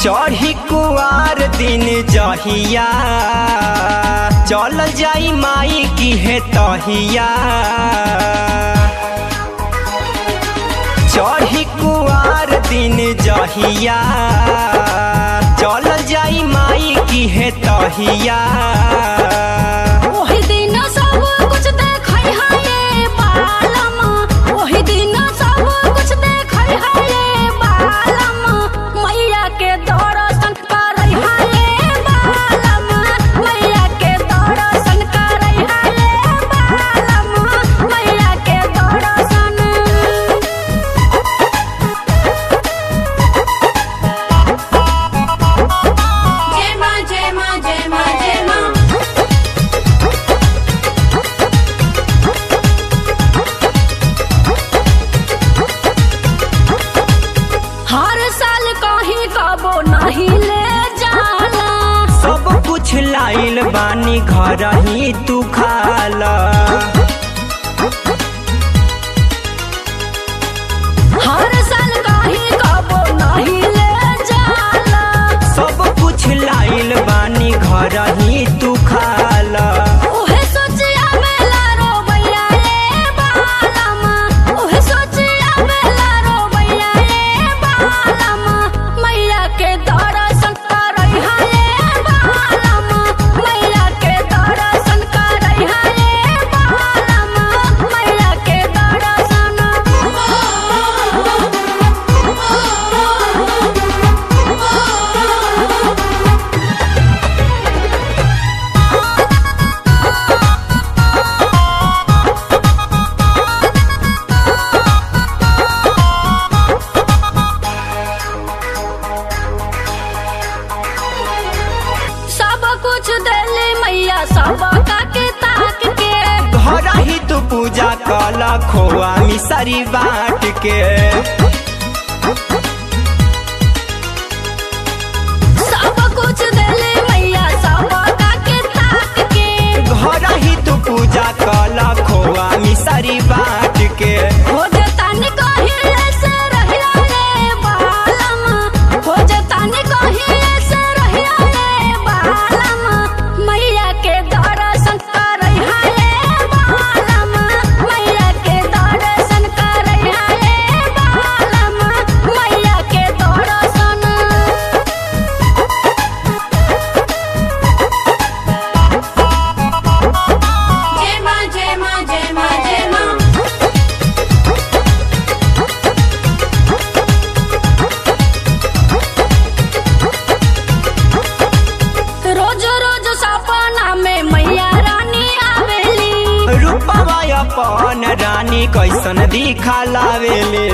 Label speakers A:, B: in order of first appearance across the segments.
A: चढ़ी कुआर दिन जहिया चल जाई माई की है तहिया चढ़ी कुआर दिन जहिया चल जाई माई की है तहिया
B: ओही दिन सब कुछ देखै हाये बालम ओही दिन सब कुछ देखै हाये बालम मैया के दर्शन करै हाये बालम मैया के दर्शन करै हाये बालम मैया के दर्शन
C: जय माँ जय माँ जय माँ जय माँ
B: हर साल कहीं कबो नहीं ले जाला
A: सब कुछ लाइल बानी घर ही तू खाला
B: हर साल कहीं कबो नहीं ले जाला
A: सब कुछ लाइल बानी घर ही तू खाला
B: ओहे सोचिया बेला रोबैया रे बालम ओहे सोचिया बेला रोबैया रे बालम मैया के दर्शन करै हाये बालम मैया के दर्शन करै हाये बालम मैया के दर्शन सब कुछ देले मैया सब का के ताक के
A: घर ही तू पूजा कला खोआ मिसरी बाट के
B: सब कुछ देले मैया सब का के ताक के
A: घर ही तू पूजा कला खोआ मिसरी बाट के
B: हो जतान कहिले से रहिया रे बालम हो जतान कहिले से रहिया रे बालम मैया के दर्शन करै हाये बालम मैया के दर्शन करै हाये बालम मैया के दर्शन
C: जय माँ जय माँ जय माँ जय माँ
B: रोज रोज सपना में मैया रानी आवेली
A: रूपवा अपन रानी कैसन दिखा लावेले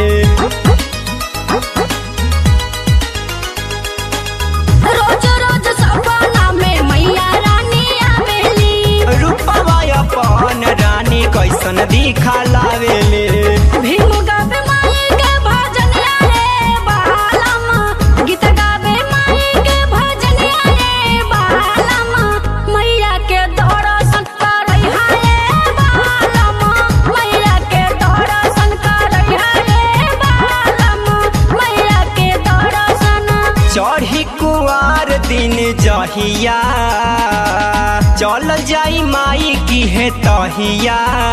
B: रोज रोज सपना में मैया रानी आवेली
A: रूपवा अपन रानी कैसन दिखा लावेले
B: भीम गावे माई के भजनिया रे बालम गीत गावे माई के भजनिया रे बालम मैया के दर्शन करै हाये बालम मैया के दर्शन करै हाये बालम मैया के दर्शन
A: चढ़ी कुआर दिन जहिया चल जाई माई की है तहिया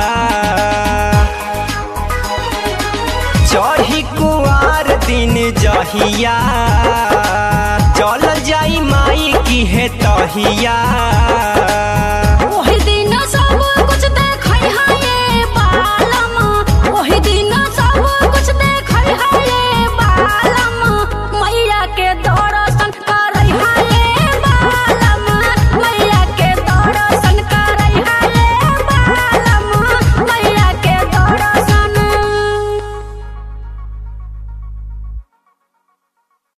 A: चढ़ी कुआर दिन जहिया चल जाई माई की है तहिया